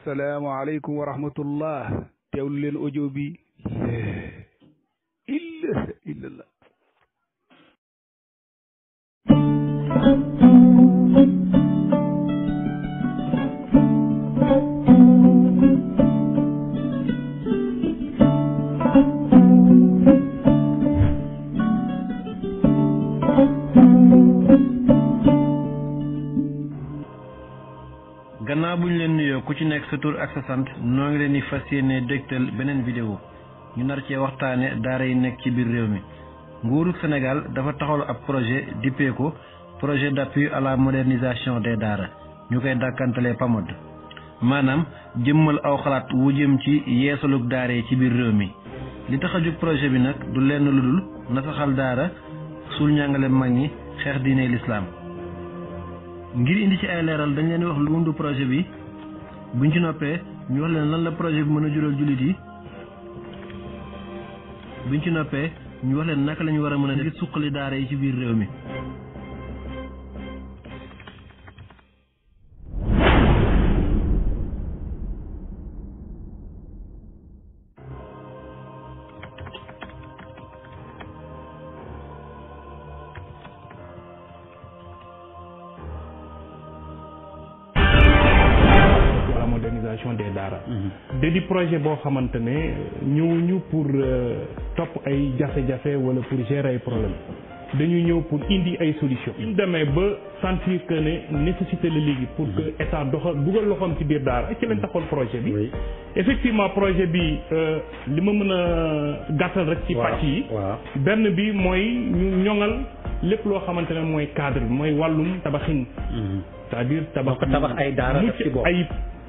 asalaamaaleykum wa rahmatullah teewlu leen audio bi illa illallah gannaaw bu ñu leen nuyoo ku ci nekk sa tur ak sa sant noo ngi leen di fas yéene dégtal beneen vidéo ñu nar cee waxtaane daara yi nekk ci biir réew mi nguuru Sénégal dafa taxawal ab projet dippee ko projet d'appui à la modernisation des daara ñu koy dàkkantalee PAMOD maanaam jëmmal aw xalaat wu jëm ci yeesalug daara yi ci biir réew mi li tax a jóg projet bi nag du lenn lu dul nasaxal daara suul njàngale mag ñi xeex diine lislaam ngir indi ci ay leeral dañ leen di wax lu wundu projet bi buñ ci noppee ñu wax leen lan la projet bi mën a jural jullit yi buñ ci noppee ñu wax leen naka la ñu war a mën a ngir suqali daara yi ci biir réew mi la modernisation des daara da di projet boo xamante ne ñëw ñu pour topp ay jafe-jafe wala pour gérer ay problème dañu ñëw pour indi ay solution ñu demee ba sentir que ne nécessité la léegi pour que état doxal dugal loxoom ci biir daara ci lañ taxoon projet bi effectivement projet bi li ma mën a gàttal rek ci pàcc yi benn bi mooy ñu ñoŋal lépp loo xamante ne mooy cadre bi mooy wàllum tabaxin c'est-à-dire tabax tabax ay daara def ci bopp ayib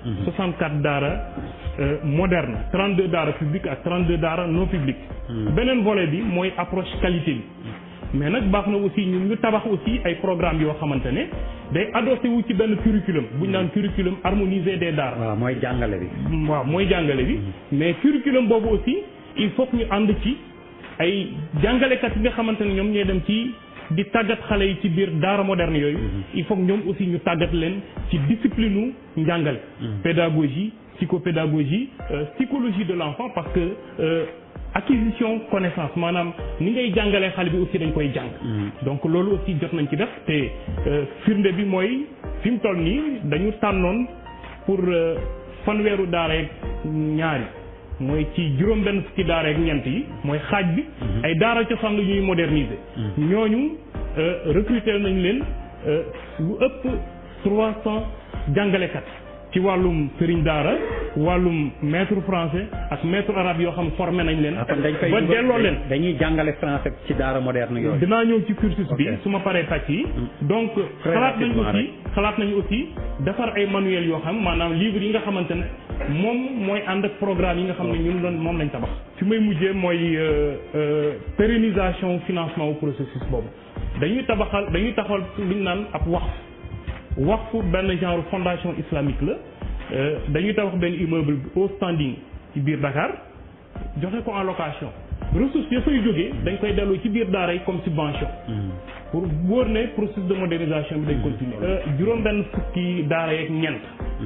64 daara moderne 32 daara publique ak 32 daara non publique beneen volet bi mooy approche qualité bi mais nag baax na aussi ñun ñu tabax aussi ay programme yoo xamante ne day adossé wu ci benn curriculum bu ñu naan curriculum harmonisé des daara waaw mooy jàngale bi waaw mooy jàngale bi mais curriculum boobu aussi il faut que ñu ànd ci ay jàngalekat yi nga xamante ne ñoom ñooy dem ci di tàggat xale yi ci biir daara moderne yooyu il faut que ñoom aussi ñu tàggat leen ci discipline u njàngale pédagogie psychopédagogie psychologie de l'enfant parce que acquisition connaissance maanaam ni ngay jàngalee xale bi aussi dañ koy jàng donc loolu aussi jot nañ ci def te firnde bi mooy fi mu toll nii dañu tànnoon pour fanweeru daara yeeg ñaari mooy ci juróom benn fukki daara ak ñeent yi mooy xaaj bi ay daara cosaan la ñuy moderniser ñooñu recruter nañ leen lu ëpp trois cent jàngalekat ci wàllum sëriñ daara wàllum maître français ak maître arabe yoo xam formé nañ leen kon dañ koy ba delloo leen dañuy jàngale français ci daara moderne yooyu dinaa ñëw ci cursus bi su ma paree tàcc yi donc xalaat nañ aussi xalaat nañu aussi defar ay manuel yoo xam maanaam livre yi nga xamante ne moom mooy ànd ak programme yi nga xam ne ñun doon moom lañ tabax fi may mujjee mooy pérennisation financement wu processus boobu dañuy tabaxal dañuy taxawal li ñu naan ab waqf waqf benn genre fondation islamique la dañuy tabax benn immeuble au standing ci biir Dakar joxe ko en location ressources ya fay jógee dañ koy delloo ci biir daara yi comme subvention pour wóor ne processus de modernisation bi dañ continuer juróom benn fukki daara yeeg ñeent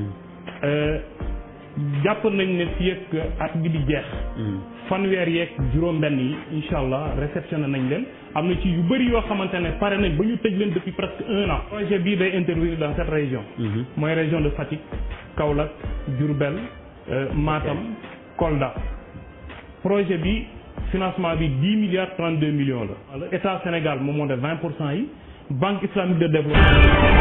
jàpp nañ ne fii ak at bi di jeex fanweer yeeg juróom benn yi incha allah réceptionné nañ leen am na ci yu bëri yoo xamante ne pare nañ ba ñu tëj leen depuis presque un an projet bii day intervenir dans cette région mooy région de Fatick Kaolack Diourbel Matam Kolda projet bi financement bi dix milliards trente deux millions la état Sénégal moom moo def vingt pour cent yi banque islamique de développement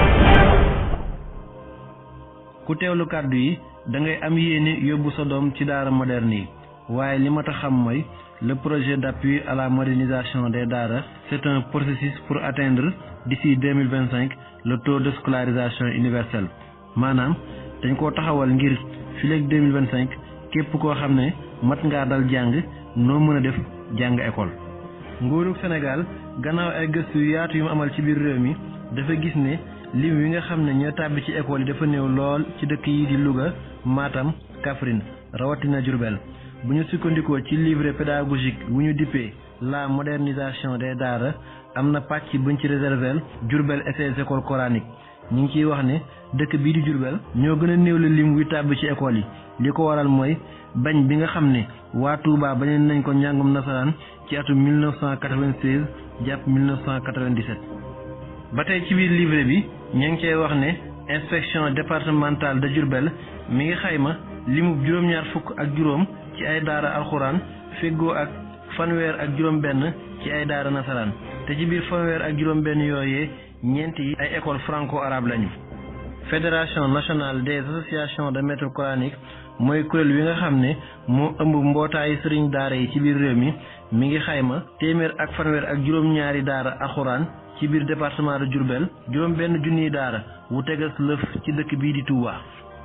ku teewlu kàddu yi da ngay am yéene yóbbu sa doom ci daara moderne yi waaye li ma tax xam mooy le projet d'appui à la modernisation des daara c'est un processus pour atteindre d'ici deux mille vingt cinq le taux de scolarisation universelle maanaam dañ koo taxawal ngir fileeg deux mille vingt cinq képp koo xam ne mat ngaa dal jàng noo mën a def jàng école. nguurug Sénégal gannaaw ay gëstu yu yaatu yu mu amal ci biir réew mi dafa gis ne lim wi nga xam ne ñoo tàbbi ci école yi dafa néew lool ci dëkk yi di Louga Matam Kaffrine rawatina Diourbel bu ñu sukkandikoo ci livre pédagogique wu ñu dippee la modernisation des daara am na pàcc buñ ci réserver Diourbel et ses écoles coraniques ñu ngi ciy wax ne dëkk bii di Diourbel ñoo gën a néew la lim wuy tàbbi ci école yi li ko waral mooy bañ bi nga xam ne waa Touba bañeen nañ ko njàngum nasaraan ci atum 1996 jàpp 1997. ba tey ci biir livre bi ñu ngi cay wax ne inspection départementale de Diourbel mi ngi xayma limub juróom-ñaar fukk ak juróom ci ay daara alxuraan feggoo ak fanweer ak juróom-benn ci ay daara nasaraan te ci biir fanweer ak juróom-benn yooyee ñeent yi ay école franco-arabe lañu. fédération nationale des associations de maîtres coraniques mooy kuréel wi nga xam ne moo ëmb mbootaayu sëriñ daara yi ci biir réew mi mi ngi xayma téeméer ak fanweer ak juróom-ñaari daara alxuraan ci biir département de Diourbel juróom-benn junniy daara wu tegas lëf ci dëkk bii di Touba.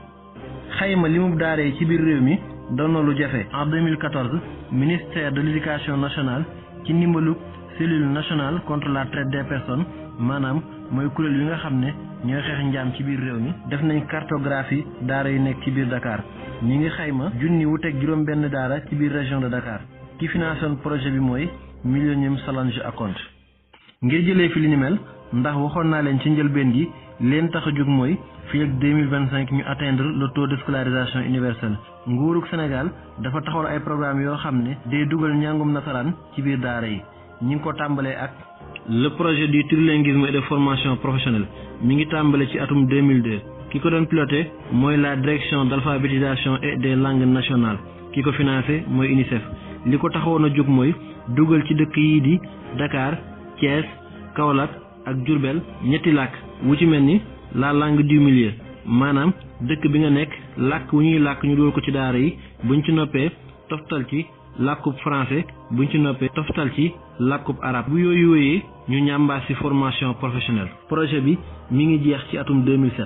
xayma limub daara yi ci biir réew mi doon na lu jafe en 2014 ministère de l'éducation nationale ci ndimbalu cellule nationale contre la traite des personnes maanaam mooy kuréel yi nga xam ne ñooy xeex njaam ci biir réew mi def nañ cartographie daara yu nekk ci biir Dakar ñi ngi xayma junni wu teg juróom benn daara ci biir région de Dakar ki financé woon projet bi mooy Millennium Challenge Account ngir jëlee fi li ni mel ndax waxoon naa leen ci njëlbeen gi leen tax a jóg mooy fii ak deux mille vingt cinq ñu atteindre le taux de scolarisation universelle nguurug Sénégal dafa taxawal ay programme yoo xam ne day dugal njàngum nasaraan ci biir daara yi ñi ngi ko tàmbalee ak le projet du trilinguisme et de formation professionnelle mi ngi tàmbale ci atum 2002 ki ko doon piloté mooy la direction d'alphabétisation et des langues nationales ki ko financé mooy UNICEF li ko taxawoon a jóg mooy dugal ci dëkk yii di Dakar Thiès Kaolack ak Diourbel ñetti làkk wu ci mel ni la langue du milieu maanaam dëkk bi nga nekk làkk wu ñuy làkk ñu dugal ko ci daara yi buñ ci noppee toftal ci làkkub français buñ ci noppee toftal ci làkkub arab bu yooyu yooyee ñu ñàmbaas ci formation professionnelle projet bi mi ngi jeex ci atum 2007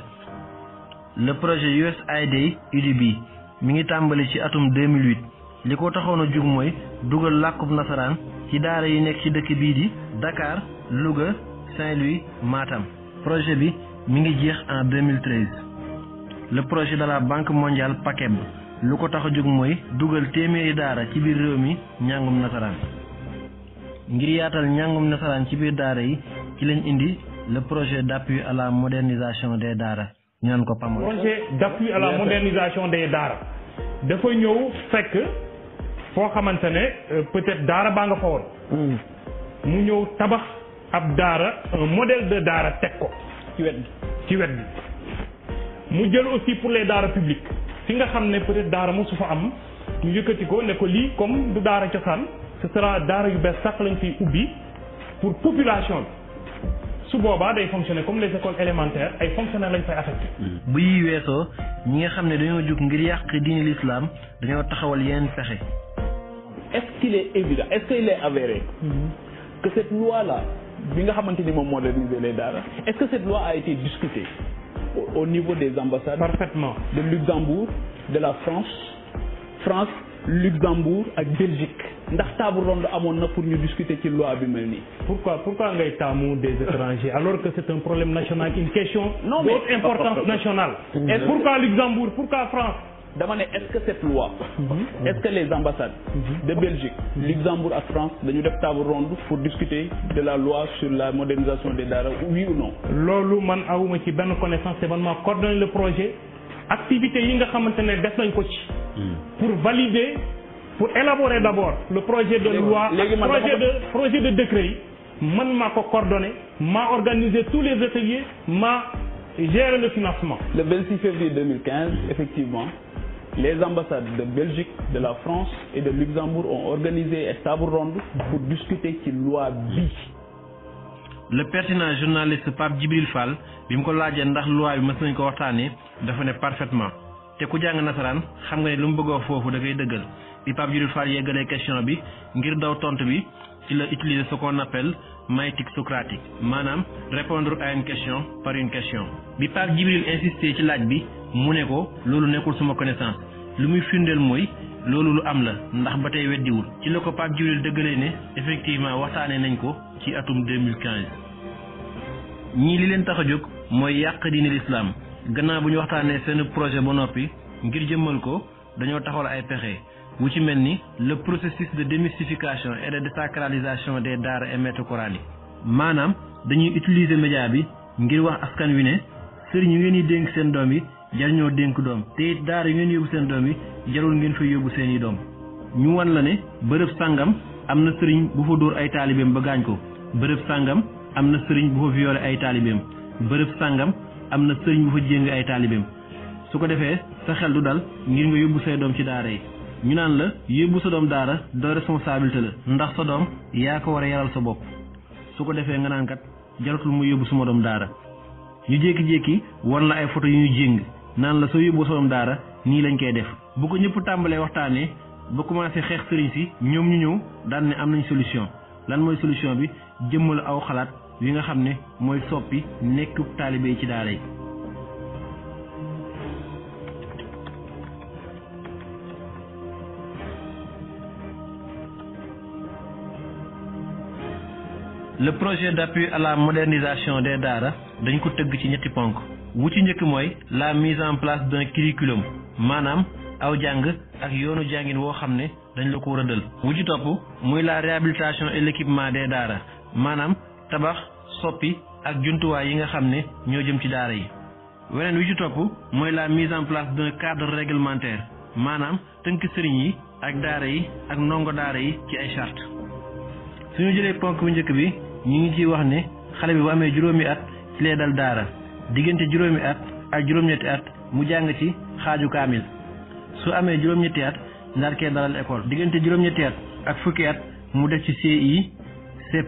le projet USAID UDB mi ngi tàmbali ci atum 2008 li ko taxoon a jug mooy dugal làkkub nasaraan ci daara yi nekk ci dëkk bii di Dakar Louga Saint-Louis Matam projet bi mi ngi jeex en 2013 le projet de la banque mondiale PACEB lu ko tax a jóg mooy dugal téeméeri daara ci biir réew mi njàngum nasaraan ngir yaatal njàngum nasaraan ci biir daara yi ci lañ indi le projet d'appui à la modernisation des daara ñu naan ko PAMOD. projet d'appui à la modernisation des daara dafa ñëw fekk foo xamante ne peut-être daara baa nga fa woon. mu ñëw tabax ab daara un modèle de daara teg ko. ci wet ci wet bi mu jël aussi pour les daara publiques fi nga xam ne peut-être daara mosu fa am ñu yëkkati ko ne ko lii comme du daara cosaan ce sera daara yu bees sax lañ fiy ubbi pour population bi su boobaa day fonctionner comme les écoles élémentaires ay fonctionnaires lañ fay affecté. bu yi weesoo ñi nga xam ne dañoo jóg ngir yàq diine l'islam dañoo taxawal yeneen pexe. est-ce qu'il est évident est-ce qu'il est avéré que cette loi-là bi nga xamante ni moom moderniser les daara est-ce que cette loi a été discutée au, au niveau des ambassades parfaitement de Luxembourg de la France France Luxembourg ak Belgique ndax table ronde amoon na pour ñu discuter ci loi bi mel nii. pourquoi pourquoi ngay taamu des étrangers alors que c'est un problème national une question Non, mais- d'autre importance nationale et pourquoi Luxembourg pourquoi France dama ne est-ce que cette loi est-ce que les ambassades de Belgique Luxembourg ak France dañu def table ronde pour discuter de la loi sur la modernisation des daara oui ou non loolu man awuma ci benn connaissance te man maa coordonné le projet activités yi nga xamante ne def nañ ko ci pour valider pour élaborer d'abord le projet de Léegi- loi léegi man projet dama de projet de décret yi man maa ko coordonné maa organisé tous les ateliers maa géré le financement le 26 février 2015 effectivement les ambassades de Belgique de la France et de Luxembourg ont organisé une table ronde pour discuter ci loi bi le pertinent journaliste Pape Djibril Fall bi mu ko laajee ndax loi bi mës nañ ko waxtaanee dafa ne parfaitement te ku jàng nasaraan xam nga ne lu mu bëgg a wax foofu da koy dëggal bi Pape Djibril Fall yeggalee question bi ngir daw tontu bi ci la utiliser ce qu'on appelle maïeutique socratique maanaam répondre à une question par une question bi Pape Djibril insisté ci laaj bi mu ne ko loolu nekkul suma connaissance lu muy firndeel mooy loolu lu am la ndax ba tey weddiwul ci la ko Pape Djibril dëggalee ne effectivement waxtaanee nañ ko ci atum 2015 ñii li leen tax a jóg mooy yàq diine l'islam gannaaw bu ñu waxtaanee seen projet ba noppi ngir jëmmal ko dañoo taxawal ay pexe wu ci mel ni le processus de démystification et de désacralisation des daara et maîtres coraniques maanaam dañuy utiliser média bi ngir wax askan wi ne sëriñ yi ngeen di dénk seen doom yi jar ñoo dénk doom te it daara yi ngeen yóbbu seen doom yi jarul ngeen fa yóbbu seen i doom ñu wan la ne bërëb sàngam am na sëriñ bu fa dóor ay taalibeem ba gaañ ko bërëb sàngam am na sëriñ bu fa violé ay taalibeem bërëb sàngam am na sëriñ bu fa jéng ay taalibeem su ko defee sa xel du dal ngir nga yóbbu say doom ci daara yi ñu naan la yóbbu sa doom daara doo responsabilité la ndax sa doom yaa ko war a yaral sa bopp su ko defee nga naan kat jaratul mu yóbbu suma doom daara ñu jékki-jékki wan la ay photo yu ñu jéng naan la soo yóbbu sa doom daara nii lañ koy def bu ko ñëpp tàmbalee waxtaanee ba commencé xeex sëriñ si ñoom ñu ñëw daan ne am nañ solution lan mooy solution bi jëmmal aw xalaat wi nga xam ne mooy soppi nekku taalibe yi ci daara yi le projet d'appui à la modernisation des daara dañ ko tëgg ci ñetti ponk wu ci njëkk mooy la mise en place d'un curriculum maanaam aw jàng ak yoonu jàngin woo xam ne dañ la ko rëddal wu ci topp muy la réhabilitation et l'équipement des daara maanaam tabax soppi ak jumtuwaay yi nga xam ne ñoo jëm ci daara yi weneen wi ci topp mooy la mise en place d'un cadre réglementaire maanaam tënk sëriñ yi ak daara yi ak ndongo daara yi ci ay charte suñu jëlee ponk bu njëkk bi ñu ngi ciy wax ne xale bi bu amee juróomi at ci lay dal daara diggante juróomi at ak juróom-ñetti at mu jàng ci xaaju kaamil su amee juróom-ñetti at ndaar kee dalal école diggante juróom-ñetti at ak fukki at mu def ci CI CP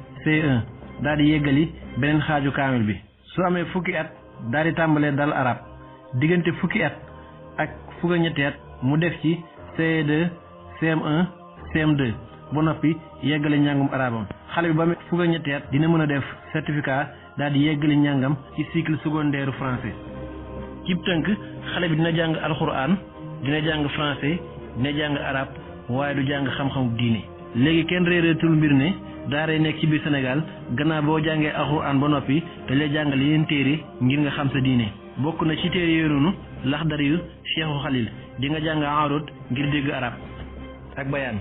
C1 daal di yeggali beneen xaaju kaamil bi su amee fukki at daal di tàmbalee dal arab diggante fukki at ak fukk ak ñetti at mu def ci CE2 CM1 CM2 ba noppi yeggale njàngum arabam xale bi ba amee fukk ak ñetti at dina mën a def certificat daal di yeggale njàngam ci cycle secondaire français cib tënk xale bi dina jàng alxuraan dina jàng français dina jàng arab waaye du jàng xam-xamu diine léegi kenn réeréetul mbir ne daara nekk ci biir Sénégal gannaaw boo jàngee alxuraan ba noppi dañ lay jàngal yeneen téere ngir nga xam sa diine bokk na ci téere yooyu noonu laxdar yu Cheikhu Xalil di nga jàng arut ngir dégg arab ak bayaan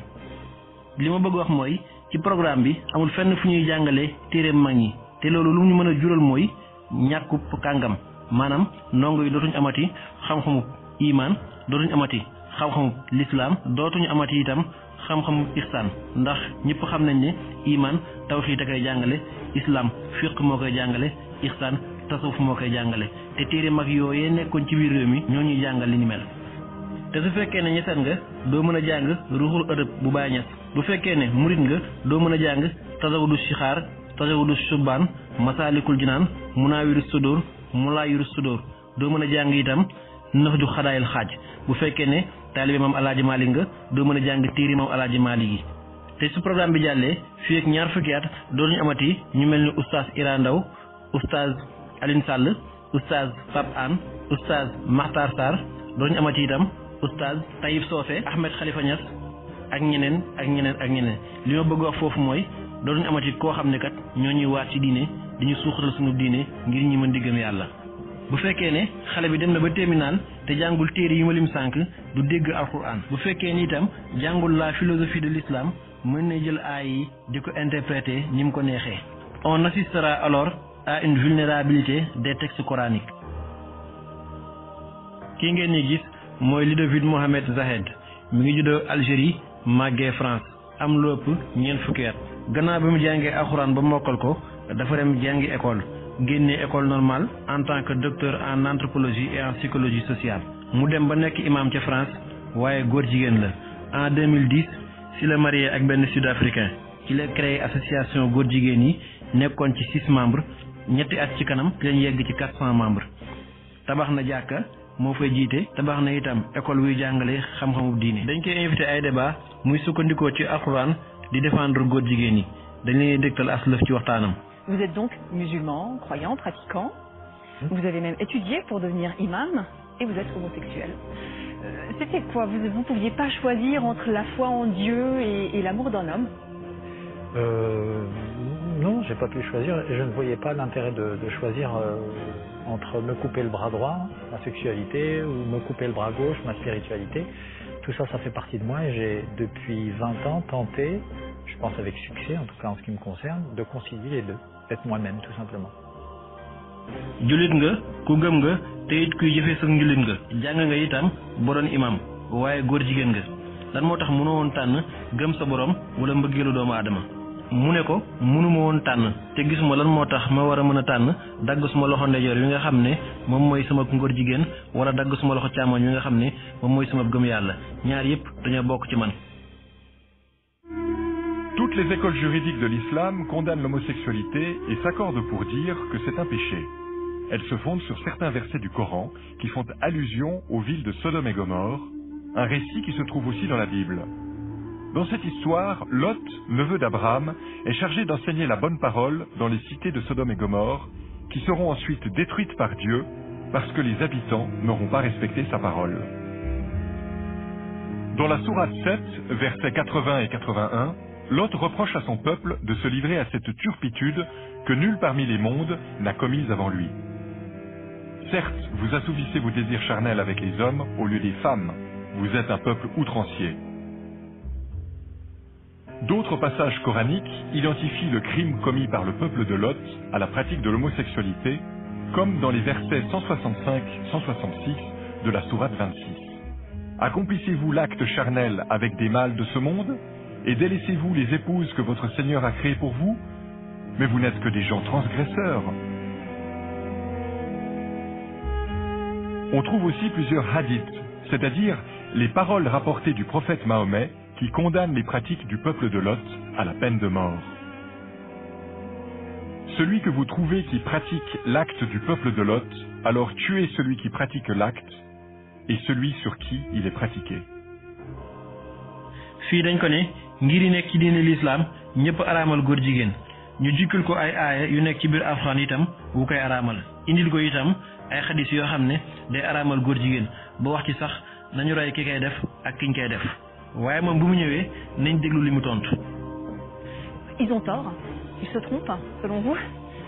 li ma bëgg wax mooy ci programme bi amul fenn fu ñuy jàngale téere mag ñi te loolu lu ñu mën a jural mooy ñàkkub kàngam maanaam ndongo yi dootuñu amati xam-xamu imaan dootuñu amati xam-xamu lislaam dootuñu amati itam xam-xamu ihsaan ndax ñëpp xam nañ ne imaan tawxiid a koy jàngale islaam fiq moo koy jàngale ihsaan tasawuf moo koy jàngale te téere mag yooyee nekkoon ci biir réew mi ñoo ñuy jàngal li ni mel te su fekkee ne ñeseen nga doo mën a jàng ruuxul ëdëb bu bàyyi ñes bu fekkee ne murit nga doo mën a jàng tasawudu sixaar tasawudu subaan masaalikul jinaan munaawiru sudóor mulaayiru sudóor doo mën a jàng itam nax ju xadaayil xaaj bu fekkee ne taalibe maam alaaji maalik nga doo mën a jàng téere maam alaaji maalik yi te su programme bi jàllee fii ak ñaar fukki at dootuñu amati ñu mel ni oustaz Ira Ndaw oustaz Aline Sall oustaz Pape Anne oustaz Makhtar Sarr dootuñu amati itam oustaz Taïb Socé Ahmed Khalifa Niass ak ñeneen ak ñeneen ak ñeneen li ma bëgg wax foofu mooy dootuñu amati koo xam ne kat ñoo ñuy waat ci diine di ñu suuxatal suñu diine ngir ñi mën di gëm yàlla. bu fekkee ne xale bi dem na ba terminal te jàngul téere yi ma lim sànq du dégg alquran bu fekkee ni itam jàngul la philosophie de l'islam mën na jël aay yi di ko interpréter ni mu ko neexee. on assistera alors à une vulnérabilité des textes coraniques. kii ngeen ñi gis mooy Ludovic Mohamed Zahed mi ngi juddoo Algérie màggee France am lu ëpp ñeent fukki at gannaaw bi mu jàngee alxuraan ba mokkal ko dafa dem jàngi école génnee école normale en tant que docteur en anthropologie et en psychologie sociale mu dem ba nekk imam ca France waaye góor jigéen la en 2010 si la marié ak benn sud-africain ci la créé association góor jigéen yi nekkoon ci six membres ñetti at ci kanam ci lañ yegg ci quatre cent membres tabax na jàkka moo fay jiite tabax na itam école wuy jàngale xam-xamu diine dañ koy invité ay débat muy sukkandikoo ci alxuraan di défendre góor jigéen yi dañ leen dégtal aslëf ci waxtaanam Vous êtes donc musulman, croyant, pratiquant. Vous avez même étudié pour devenir imam et vous êtes homosexuel. Euh, C'était quoi Vous ne pouviez pas choisir entre la foi en Dieu et, et l'amour d'un homme Euh, non, j'ai pas pu choisir et je ne voyais pas l'intérêt de, de choisir euh, entre me couper le bras droit, ma sexualité, ou me couper le bras gauche, ma spiritualité. Tout ça, ça fait partie de moi et j'ai depuis 20 ans tenté, je pense avec succès, en tout cas en ce qui me concerne, de concilier les deux, être moi-même tout simplement. jullit nga ku gëm nga te it kuy jëfee sa njullit nga jàng nga itam boo doon imam waaye góor jigéen nga lan moo tax mënoo woon tànn gëm sa borom wala mbëggeelu doomu aadama mu ne ko mënuma woon tànn te gisuma lan moo tax ma war a mën a tànn dagg suma loxo ndeyjoor wi nga xam ne moom mooy sama ngóor jigéen wala dagg suma loxo càmmoñ wi nga xam ne moom mooy sama gëm yàlla ñaar yépp dañoo bokk ci man Toutes les écoles juridiques de l'islam condamnent l'homosexualité et s'accordent pour dire que c'est un péché. Elles se fondent sur certains versets du Coran qui font allusion aux villes de Sodome et Gomorre, un récit qui se trouve aussi dans la Bible. Dans cette histoire, Lot, neveu d'Abraham, est chargé d'enseigner la bonne parole dans les cités de Sodome et Gomorre, qui seront ensuite détruites par Dieu parce que les habitants n'auront pas respecté sa parole. Dans la sourate 7, versets 80 et 81, Lot reproche à son peuple de se livrer à cette turpitude que nul parmi les mondes n'a commise avant lui. Certes, vous assouvissez vos désirs charnels avec les hommes au lieu des femmes. Vous êtes un peuple outrancier. D'autres passages coraniques identifient le crime commis par le peuple de Lot à la pratique de l'homosexualité, comme dans les versets 165-166 de la sourate 26. Accomplissez-vous l'acte charnel avec des mâles de ce monde et délaissez-vous les épouses que votre Seigneur a créées pour vous Mais vous n'êtes que des gens transgresseurs. On trouve aussi plusieurs hadiths, c'est-à-dire les paroles rapportées du prophète Mahomet qui condamnent les pratiques du peuple de Lot à la peine de mort. Celui que vous trouvez qui pratique l'acte du peuple de Lot, alors tuez celui qui pratique l'acte et celui sur qui il est pratiqué. fii dañ ko ne ngir yi nekk ci diine lislaam ñëpp araamal góor jigéen ñu jikkul ko ay aaya yu nekk ci biir alxuraan itam wu koy araamal indil ko itam ay xadis yoo xam ne day araamal góor jigéen ba wax ci sax nañu roy ki koy def ak kiñ koy def waaye moom bu mu ñëwee nañ déglu li mu tontu. Ils ont tort. Ils se trompent, selon vous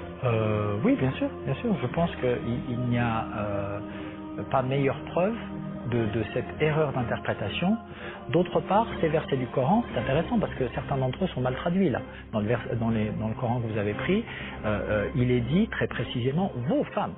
Euh, oui, bien sûr, bien sûr. Je pense qu'il il, n'y a euh, pas meilleure preuve de, de cette erreur d'interprétation. D'autre part, ces versets du Coran, c'est intéressant parce que certains d'entre eux sont mal traduits là. Dans le, vers, dans, les, dans le Coran que vous avez pris, euh, euh, il est dit très précisément vos femmes.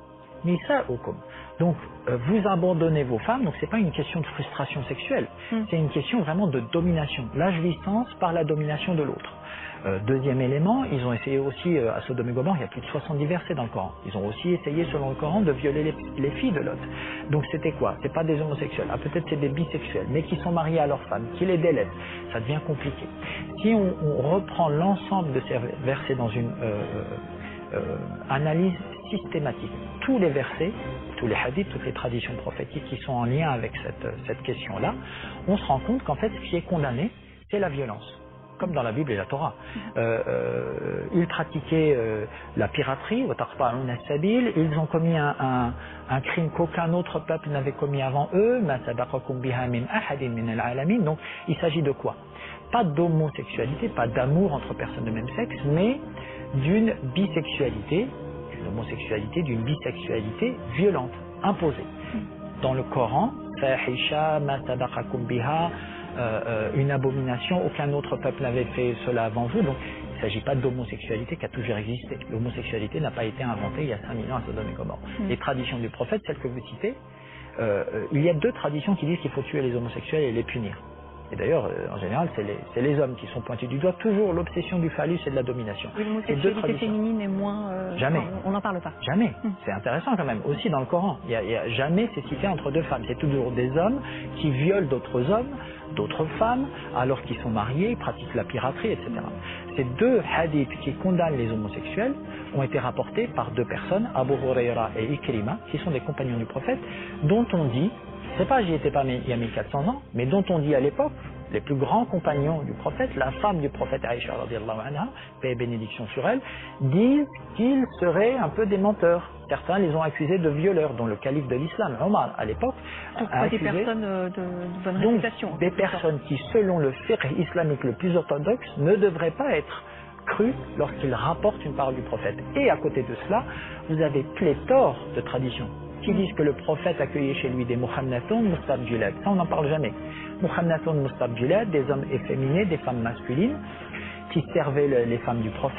Nisa okum. Donc, euh, vous abandonnez vos femmes, donc c'est pas une question de frustration sexuelle, Mm. c'est une question vraiment de domination. Là, je licence par la domination de l'autre. Euh, deuxième élément, ils ont essayé aussi, euh, à Sodome et Gomorre, il y a plus de 70 versets dans le Coran. Ils ont aussi essayé, selon le Coran, de violer les, les filles de Lot. Donc c'était quoi C'est pas des homosexuels. Ah, peut-être c'est des bisexuels, mais qui sont mariés à leurs femmes, qui les délaissent. Ça devient compliqué. Si on, on reprend l'ensemble de ces versets dans une euh, euh, analyse systématique, tous les versets, tous les hadiths, toutes les traditions prophétiques qui sont en lien avec cette, cette question-là, on se rend compte qu'en fait, ce qui est condamné, c'est la violence comme dans la Bible et la Torah. Euh, euh, ils pratiquaient euh, la piraterie, وَتَقْطَعُونَ السَّبِيلَ. ils ont commis un, un, un crime qu'aucun autre peuple n'avait commis avant eux, مَا سَبَقَكُمْ بِهَا مِنْ أَحَدٍ مِنَ الْعَالَمِينَ. donc il s'agit de quoi Pas d'homosexualité, pas d'amour entre personnes de même sexe, mais d'une bisexualité, d'une homosexualité, d'une bisexualité violente, imposée. Dans le Coran, فَاحِشَةٌ مَا سَبَقَكُمْ بِهَا euh, euh, une abomination, aucun autre peuple n'avait fait cela avant vous. Donc il ne s'agit pas d'homosexualité qui a toujours existé. L'homosexualité n'a pas été inventée il y a 5000 ans à Sodome et Gomorre. Mm. Les traditions du prophète, celles que vous citez, euh, euh, il y a deux traditions qui disent qu'il faut tuer les homosexuels et les punir. Et d'ailleurs, euh, en général, c'est les, c'est les hommes qui sont pointés du doigt. Toujours l'obsession du phallus et de la domination. Et Et deux L'homosexualité traditions. féminine est moins... euh, Jamais. enfin, on n'en parle pas. Jamais. Hmm. C'est intéressant quand même. Aussi dans le Coran, il y a, il y a jamais c'est cité entre deux femmes. C'est toujours des hommes qui violent d'autres hommes, d'autres femmes, alors qu'ils sont mariés, ils pratiquent la piraterie, etc. Ces deux hadiths qui condamnent les homosexuels ont été rapportés par deux personnes, Abu Huraira et Ikrima, qui sont des compagnons du prophète, dont on dit, c'est pas j'y étais pas mais il y a 1400 ans, mais dont on dit à l'époque, les plus grands compagnons du prophète, la femme du prophète Aïcha, radiallahu anha, paix et bénédiction sur elle, disent qu'ils seraient un peu des menteurs. Certains les ont accusés de violeurs, dont le calife de l'islam, Omar, à l'époque, Donc a pas des accusé personnes euh, de, de bonne donc, réputation. des c'est ça. personnes qui, selon le fiqh islamique le plus orthodoxe, ne devraient pas être crues lorsqu'ils rapportent une parole du prophète. Et à côté de cela, vous avez pléthore de traditions qui disent que le prophète accueillait chez lui des muhammadun mustabjilad. Ça, on n'en parle jamais. Muhammadun mustabjilad, des hommes efféminés, des femmes masculines, qui servaient le- les femmes du prophète,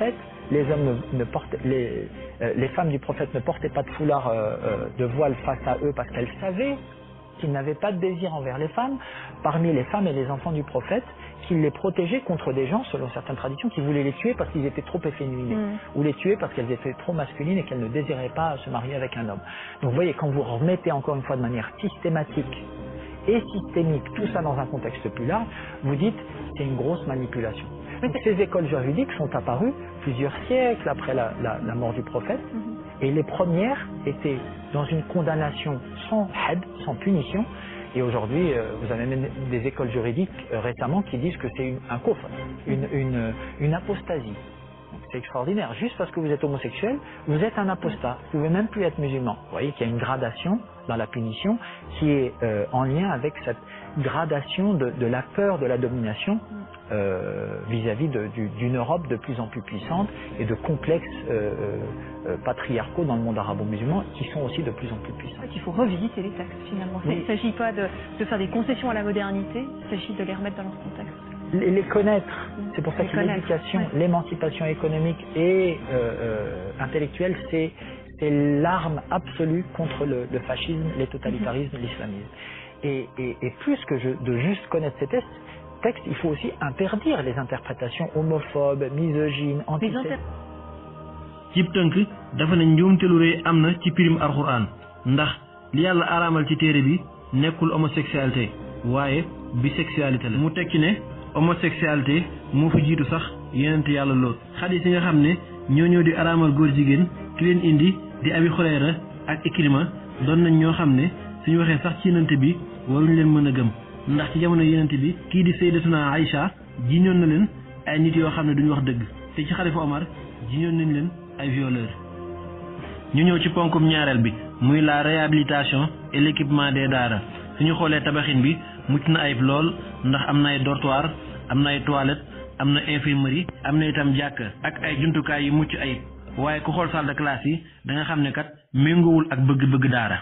les hommes ne, ne portent, les, euh, les femmes du prophète ne portaient pas de foulard euh, euh, de voile face à eux parce qu'elles savaient qu'ils n'avaient pas de désir envers les femmes, parmi les femmes et les enfants du prophète, qu'il les protégeait contre des gens, selon certaines traditions, qui voulaient les tuer parce qu'ils étaient trop efféminés, Mm. ou les tuer parce qu'elles étaient trop masculines et qu'elles ne désiraient pas se marier avec un homme. Donc vous voyez, quand vous remettez encore une fois de manière systématique et systémique tout ça dans un contexte plus large, vous dites c'est une grosse manipulation. Donc ces écoles juridiques sont apparues plusieurs siècles après la, la- la mort du prophète, et les premières étaient dans une condamnation sans had, sans punition, et aujourd'hui euh, vous avez même des écoles juridiques euh, récemment qui disent que c'est une- un kufr, une, une, une apostasie. Donc, C'est extraordinaire. Juste parce que vous êtes homosexuel, vous êtes un apostat. Vous pouvez même plus être musulman. Vous voyez qu'il y a une gradation dans la punition qui est euh, en lien avec cette gradation de, de la peur de la domination euh, vis-à-vis de- du- d'une Europe de plus en plus puissante et de complexes euh, euh, patriarcaux dans le monde arabo-musulman qui sont aussi de plus en plus puissants. En fait, il faut revisiter les textes finalement. Oui. Il ne s'agit pas de, de faire des concessions à la modernité, il s'agit de les remettre dans leur contexte. les, les connaître. C'est pour ça Les que connaître, l'éducation, ouais. l'émancipation économique et euh, euh, intellectuelle, c'est c'est l'arme absolue contre le, le fascisme, les totalitarismes, l'islamisme. Et, et, et plus que je- de juste connaître ces textes, textes, il faut aussi interdire les interprétations homophobes, misogynes, Les antisémites. inter- cib tënk dafa ne njuumte lu rëy am na ci pirim alxuraan ndax li yàlla araamal ci téere bi nekkul homosexualité waaye bisexualité la mu tekki ne homosexualité moo fi jiitu sax yonent yàlla lool xadis yi nga xam ne ñoo ñëw di araamal góor jigéen ki leen indi di abi xureera ak ikrima doon nañ ñoo xam ne suñu waxee sax ci yonent bi waruñu leen mën a gëm ndax ci jamono yonent bi kii di sayyidatuna Aïcha jiñoon na leen ay nit yoo xam ne duñu wax dëgg te ci xalifa Omar jiñoon nañ leen ay violeurs ñu ñëw ci ponkum ñaareel bi muy la réhabilitation et l'équipement des daara suñu xoolee tabaxin bi mucc na ayib lool ndax am na ay dortoir am na ay toilettes am na infirmerie am na itam jàkk ak ay jumtukaay yu mucc ayib waaye ku xool salle de classe yi da nga xam ne kat méngoowul ak bëgg-bëgg daara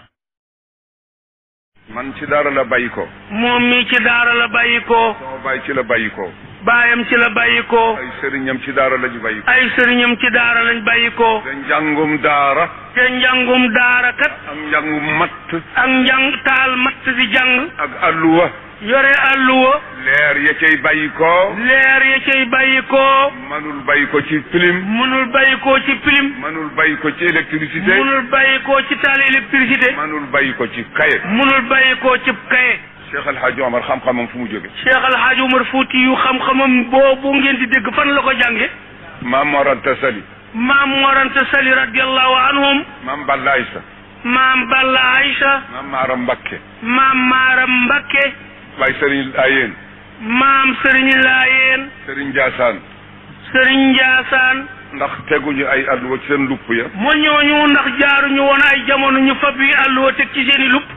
man ci daara la bàyyi ko moom mi ci daara la bàyyi ko sama baay ci la bàyyi ko baayam ci la bàyyi ko ay sëriñam ci daara la ñu bàyyi ko ay sëriñam ci daara lañ bàyyi ko te njàngum daara te njàngum daara kat ak njàngum matt ak njàng taal matt di jàng ak alluwa yore alluwa leer ya cay bàyyi ko leer ya cay bàyyi ko manul bàyyi ko ci film mënul bàyyi ko ci pilim manul bàyyi ko ci électricité mënul bàyyi ko ci taal électricité manul bàyyi ko ci kaye mënul bàyyi ko ci kaye Cheikh El Hadj Omar xam-xamam fu mu jóge Cheikh Al Hadj Umar Fouti yu xam-xamam boobu ngeen di dégg fan la ko jànge maam Mor Anta Sali maam Moranta Sali radiallahu anhum maam Balla Aïssa maam Balla Aïcha maam Maaram Mbakke maam Maaram Mbakke Baye Sëriñ Ayeen maam Sëriñ Laayeen Sëriñ Ndiassane Sëriñ Njaasaan ndax teguñu ay alluwa ci seen lupp ya moo ñooñu ndax jaaruñu woon ay jamono ñu fab yi àlluwa teg ci seeni lupp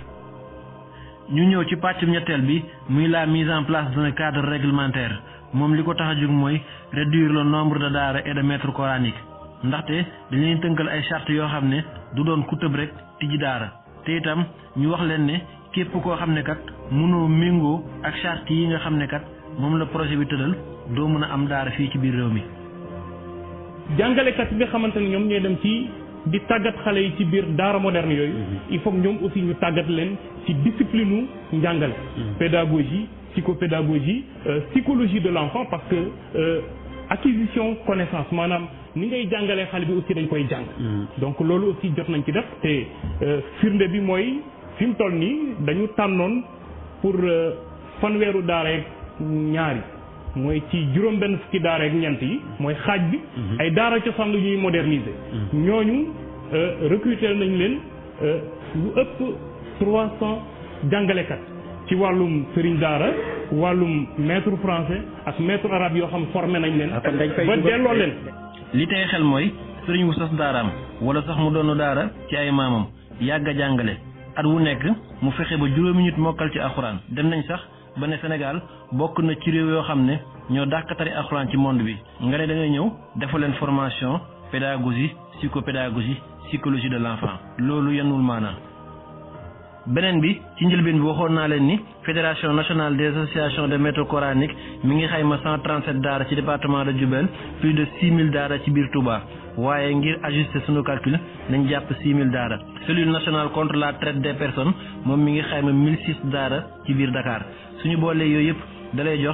ñu ñëw ci pàccum ñetteel bi muy la mise en place d'un cadre réglementaire moom li ko tax a jóg mooy réduire le nombre de daara et de maîtres coraniques ndaxte dañ leen tënkal ay charte yoo xam ne du doon ku tëb rek tijji daara te itam ñu wax leen ne képp koo xam ne kat mënoo méngoo ak charte yi nga xam ne kat moom la projet bi tëddal doo mën a am daara fii ci biir réew mi. jàngalekat yi nga xamante ne ñoom ñooy dem ci di tàggat xale yi ci biir daara moderne yooyu il faut que ñoom aussi ñu tàggat leen ci discipline u njàngale pédagogie psychopédagogie euh, psychologie de l'enfant parce que euh, acquisition connaissance maanaam ni ngay jàngalee xale bi aussi dañ koy jàng donc loolu aussi jot nañ ci def te euh, firnde bi mooy fi mu toll nii dañu tànnoon pour euh, fanweeru daara ak ñaari mooy ci juróom benn fukki daara ak ñeent yi mooy xaaj bi ay daara cosaan la ñuy moderniser ñooñu euh, recruter nañ leen euh, lu ëpp trois cent jàngalekat ci wàllum sëriñ daara wàllum maître français ak maître arabe yoo xam formé nañ leen kon dañ fay ba dugal- delloo leen li tey xel mooy sëriñ wu sas daaraam wala sax mu doonu daara ci ay maamam yàgg a jàngale at wu nekk mu fexe ba juróomi nit mokkal ci alxuraan dem nañ sax ba ne Sénégal bokk na ci réew yoo xam ne ñoo dàq tari alxuraan ci monde bi nga ne da ngay ñëw dafa leen formation pédagogie psychopédagogie psychologie de l'enfant loolu yenul maanaa beneen bi ci njëlbeen bi waxoon naa leen ni fédération nationale des associations de maîtres coraniques mi ngi xayma 137 daara ci département de Diourbel plus de 6000 daara ci biir Touba waaye ngir ajuster sunu calcul nañ jàpp 6000 daara cellule nationale contre la traite des personnes moom mi ngi xayma 1006 daara ci biir Dakar suñu boolee yooyu yëpp dalay jox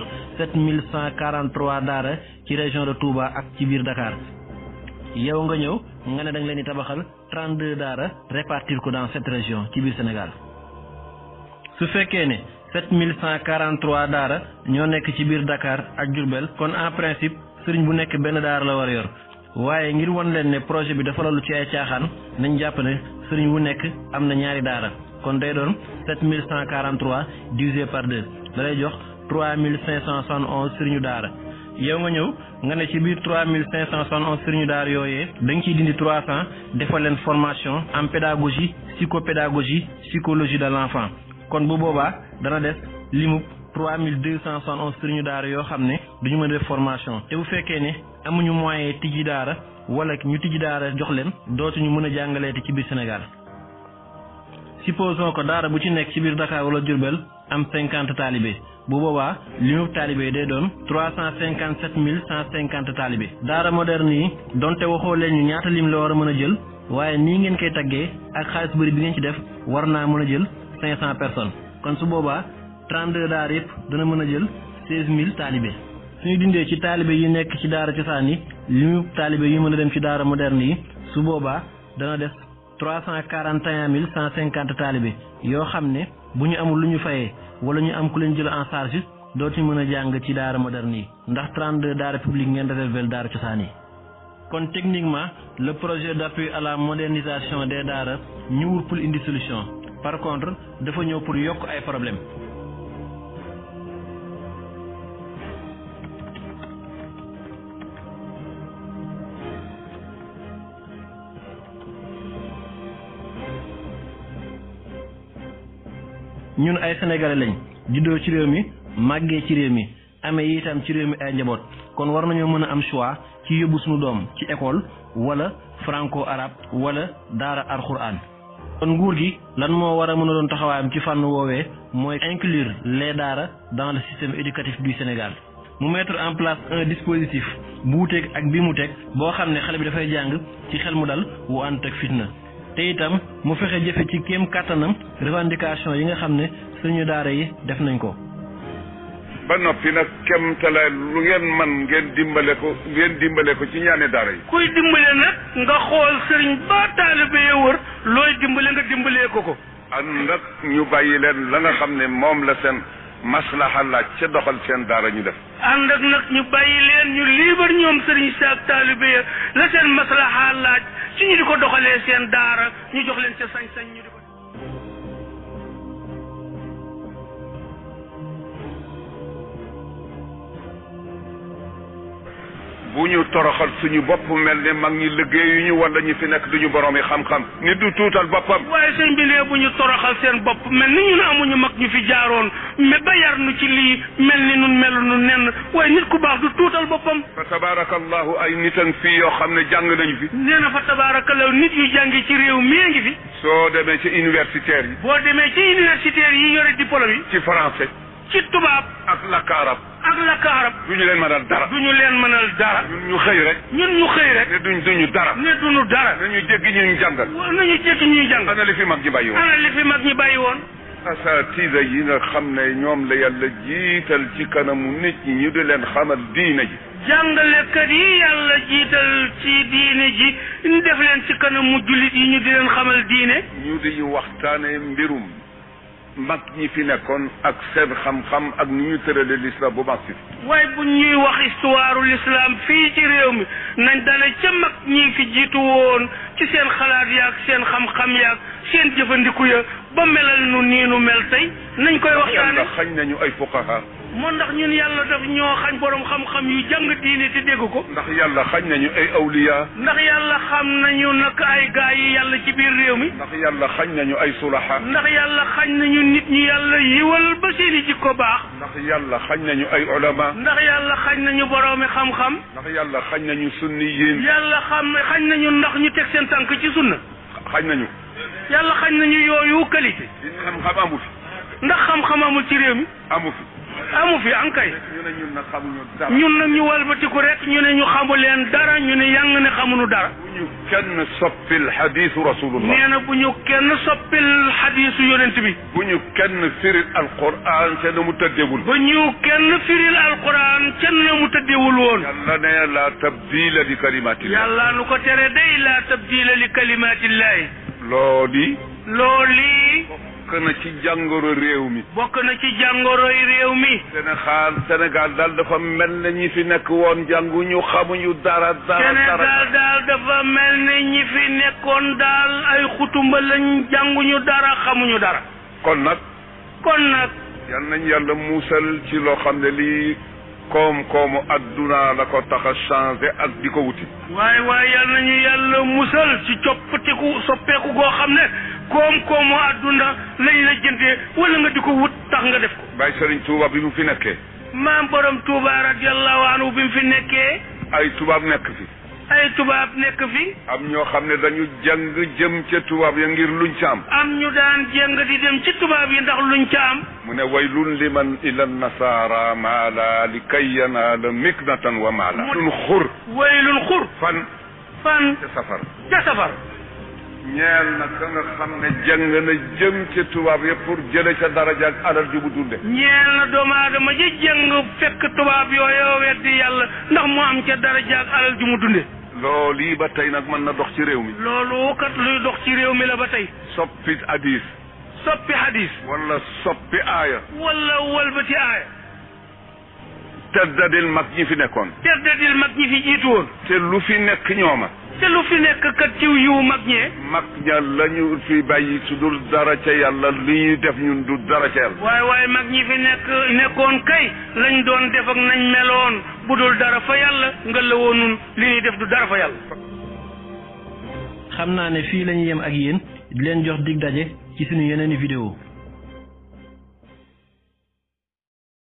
7143 daara ci région de Touba ak ci biir Dakar yow nga ñëw nga ne da nga leen di tabaxal 32 daara répartir ko dans cette région ci biir Sénégal su fekkee ne 7143 daara ñoo nekk ci biir Dakar ak Diourbel kon en principe sëriñ bu nekk benn daara la war a yor waaye ngir won leen ne projet bi dafa lalu ci ay caaxaan nañ jàpp ne sëriñ bu nekk am na ñaari daara kon day doon 7143 divisé par 2 da lay jox 3571 sëriñu daara yow nga ñëw nga ne ci biir 3571 sëriñu daara yooyee da nga ciy dindi 300 defal leen formation en pédagogie psychopédagogie psychologie de l'enfant kon bu boobaa dana des limub 3271 sëriñu daara yoo xam ne duñu mën a def formation te bu fekkee ne amuñu moyen tijji daara wala ñu tijji daara jox leen dootuñu mën a jàngaleeti ci biir Sénégal supposons que daara bu ci nekk ci biir Dakar wala Diourbel am 50 taalibe bu boobaa limub taalibe day doon 357 150 taalibe daara moderne yi donte waxoo leen ñu ñaata lim la war a mën a jël waaye nii ngeen koy taggee ak xaalis bëri bi ngeen ci def war naa mën a jël 500 personnes kon su boobaa 32 daara yëpp dana mën a jël 16000 taalibe suñu dindee ci taalibe yi nekk ci daara cosaan yi limu taalibe yi mën a dem ci daara moderne yi su boobaa dana des 341 150 taalibe yoo xam ne bu ñu amul lu ñu fayee wala ñu am ku leen jël en charge dootuñu mën a jàng ci daara moderne yi ndax 32 daara publique ngeen réservé daara cosaan yi kon techniquement le projet d'appui à la modernisation des daara ñëwul pour indi solution par contre dafa ñëw pour yokk ay problème ñun ay sénégalais lañ juddoo ci réew mi màggee ci réew mi amee itam ci réew mi ay njaboot kon war nañoo mën a am choix ci yóbbu suñu doom ci école wala franco arabe wala daara alxuraan kon nguur gi lan moo war a mën a doon taxawaayam ci fànn woowee mooy inclure les daara dans le système éducatif du Sénégal mu mettre en place un dispositif bu wuteeg ak bi mu teg boo xam ne xale bi dafay jàng ci xel mu dal wu ànd ak fitna te itam mu fexe jëfe ci kéem kàttanam revendication yi nga xam ne suñu daara yi def nañ ko ba noppi nag kem talaay lu ngeen man ngeen dimbale ko ngeen dimbale ko ci ñaane daara yi kuy dimbale nag nga xool sëriñ ba taalibe ya wër looy dimbale nga dimbalee ko ko ànd ak ñu bàyyi leen la nga xam ne moom la seen maslaha laaj ca doxal seen daara ñu def ànd ak nag ñu bàyyi leen ñu liibar ñoom sëriñ si ak taalibe ya la seen maslaha laaj ci ñu di ko doxalee seen daara ñu jox leen ca sañ-sañ ñu di ko bu ñu toroxal suñu bopp mel ne mag ñi liggéeyu ñu wala ñu fi nekk duñu borom yi xam-xam nit du tuutal boppam waaye sëñ bi ne bu ñu toroxal seen bopp mel ni ñun amuñu mag ñu fi jaaroon mais ba yar nu ci lii mel ni nun melu nu nenn waaye nit ku baax du tuutal boppam fa tabarakallahu ay nitan fii yoo xam ne jàng nañu fi nee na fa tabaarakallahu nit yu jàngi ci réew mii ngi fi soo demee ci universitaire yi boo demee ci universitaire yi yore diplôme yi ci français ci tubaab ak lakk arab ak lakk arab du ñu leen mënal dara du ñu leen mënal dara ñun ñu xëy rek ñun ñu xëy rek ne duñ duñu dara ne duñu dara nañu jéggi ñu ñu jàngal wa- nañu jekki ñuy jàng ana li fi mag ñi bàyyi woon ana li fi mag ñi bàyyi woon asatida yi nga xam ne ñoom la yàlla jiital ci kanamu nit ñi ñu di leen xamal diine ji jàngalekat yi yàlla jiital ci diine ji ñu def leen ci kanamu jullit yi ñu di leen xamal diine ñu di waxtaane mbirum mag ñi fi nekkoon ak seen xam-xam ak ni ñu tërale l'islam bu mag si waaye bu ñuy wax histoire l'islam fii ci réew mi nañ dale ca mag ñi fi jiitu woon ci seen xalaat yaag seen xam-xam yaag seen jëfandiku ya ba melal nu nii nu mel tey nañ koy waxtaane yàlla xañ nañu ay fuqaha moo ndax ñun yàlla daf ñoo xañ borom xam-xam yu jàng diine te dégg ko ndax yàlla xañ nañu ay awliya ndax yàlla xam nañu nag ay gaa yi yàlla ci biir réew mi ndax yàlla xañ nañu ay sulaha ndax yàlla xañ nañu nit ñi yàlla yiwal ba seeni jikko baax ndax yàlla xañ nañu ay ulama ndax yàlla xañ nañu boroomi xam-xam ndax yàlla xañ nañu sunniyin yàlla xam xañ nañu ndax ñu teg seen tànk ci sunna xañ nañu yàlla xañ nañu yooyu qualité xam-xam amu fi ndax xam-xam amul ci réew mi amu fi amu fi ankay ñu ne ñun nag xamuñu dara ñun nag ñu walbatiku rek ñu ne ñu xamu leen dara ñu ne yang ne xamuñu dara bu ñu kenn soppil xadiisu rasulullah nee na bu ñu kenn soppil xadiisu yonent bi bu ñu kenn firil alquran te na mu tëddewul ba ñu kenn firil alquran kenn na mu tëddewul woon yàlla ne la tabdila li kalimatillah yàlla nu ko tere day la tabdila li kalimatillahi looli looli bokk na ci jàngoro réew mi bokk na ci jàngoroy réew mi Sénégal Sénégal daal dafa mel ne ñi fi nekk woon jànguñu xamuñu dara dara Sénégal dara daal dafa mel ne ñi fi nekkoon daal ay xutumba lañ jànguñu dara xamuñu dara kon nag kon nag yal nañ yàlla muusal ci loo xam ne lii koom-koomu adduna la ko tax a changé ak di ko wuti waaye waaye yal nañu yàlla musal ci coppatiku soppeeku goo xam ne koom-koomu àdduna lañ la jëndee wala nga di ko wut tax nga def ko Baye Serigne Touba bi mu fi nekkee maam borom Touba radiallahu anhu bi mu fi nekkee ay tubaab nekk fi ay tubaab nekk fi am ñoo xam ne dañu jàng jëm ca tubaab ya ngir luñ ca am am ñu daan jéng di dem ci tubaab yi ndax luñ ca am mu ne waylun liman ila nasara maala li kay yanaala miknatan wa maala lun xur waylun xur fan fan ca safar ca safar ñeel na ka nga xam ne jàng na jëm ca tubaab ya pour jële ca daraja ak alal ju bu dunde ñeel na doomu aadama ji jëng fekk tubaab yooyu weddi yàlla ndax mu am ca daraja ak alal ju mu dunde loolu yi ba tey nag mën na dox ci réew mi loolu kat luy dox ci réew mi la ba tey soppi hadis soppi hadis wala soppi aaya wala walbati aaya teddadil mag ñi fi nekkoon teddadil mag ñi fi jiitu woon te lu fi nekk ñooma te lu fi nekk kat ciw yiw mag ñee mag ña lañu fi bàyyi su dul dara ca yàlla li ñuy def ñun du dara ca yàlla waaye waaye mag ñi fi nekk nekkoon kay lañ doon def ak nañ meloon bu dul dara fa yàlla nga la woon nun li ñuy def du dara fa yàlla xam naa ne fii la ñu yem ak yéen di leen jox dig daje ci suñu yeneeni vidéo